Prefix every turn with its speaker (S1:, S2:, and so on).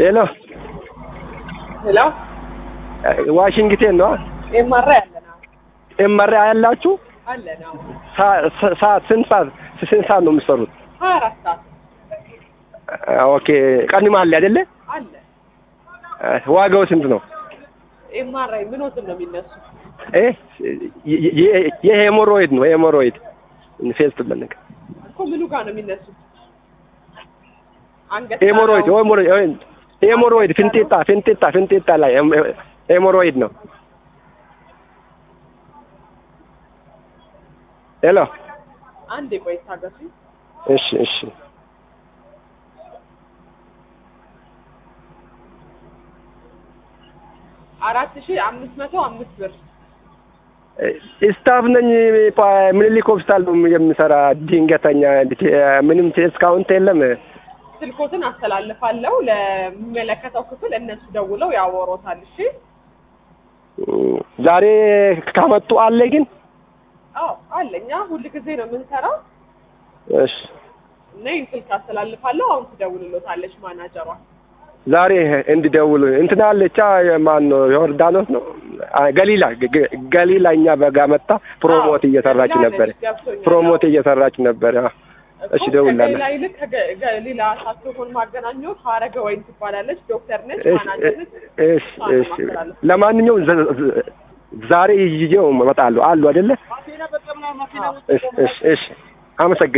S1: ሄሎ
S2: ሄሎ
S1: ዋሽንግተን ነው
S2: ኤምአር አለና
S1: ኤምአር ያላችሁ
S2: አለና
S1: ሳ- ሰዓት ስንት ሰዓት ስንት ሰዓት ነው የምትሰሩት?
S2: ሀያ አራት ሰዓት
S1: ኦኬ ቀንም አለ አይደለ?
S2: አለ።
S1: ዋጋው ስንት ነው?
S2: ኤምአር ምኖትን ነው የሚነሱ
S1: እ የ- የ- የሄሞሮይድ ነው ሄሞሮይድ ፌስ ትበለቅ
S2: እኮ ምኑ ጋር ነው የሚነሱት? አንገት
S1: ሄሞሮይድ
S2: ጋር ነው?
S1: ሄሞሮይድ ሄሞሮይድ ፍንጤጣ ፍንጤጣ ፍንጤጣ ላይ ሄም- ሄሞሮይድ ነው። ሄሎ
S2: አንዴ ቆይ ታገሱ።
S1: እሺ እሺ
S2: አራት ሺህ አምስት መቶ አምስት ብር
S1: ስታፍ ነኝ ፓ- ምኒልክ ሆስፒታል ነው የምሰራ ድንገተኛ ምንም ዲስካውንት የለም
S2: ስልኮትን አስተላልፋለሁ ለሚመለከተው ክፍል እነሱ ደውለው ያወሮታል። እሺ
S1: ዛሬ ካመጡ አለ ግን
S2: አዎ አለ። እኛ ሁል ጊዜ ነው የምንሰራው
S1: እሺ
S2: እና ይህን ስልክ አስተላልፋለሁ። አሁን ትደውልሎታለች ማናጀሯ።
S1: ዛሬ እንዲደውሉ እንትና አለቻ ማን ነው ዮርዳኖስ ነው አ- ገሊላ ገ- ገ- ገሊላ እኛ በጋ መጣ ፕሮሞት
S2: አዎ፣
S1: እየሰራች
S2: ገሊላ
S1: ነበር
S2: አለች፣ ገብቶኛል።
S1: ፕሮሞት እየሰራች ነበር አዎ። እሺ እደውላለሁ
S2: ከሌላ ይልቅ ከገ- ገሊላ ሳትሆን ማገናኘት ሀረገ ወይን ትባላለች። ዶክተር ነች፣
S1: እሺ
S2: ማናጀር ነች።
S1: እሺ እሺ ለማንኛውም ዘ- ዘ- ዛሬ ይዤው እመጣለሁ አሉ አይደለ እሺ እሺ እሺ አመሰግናለሁ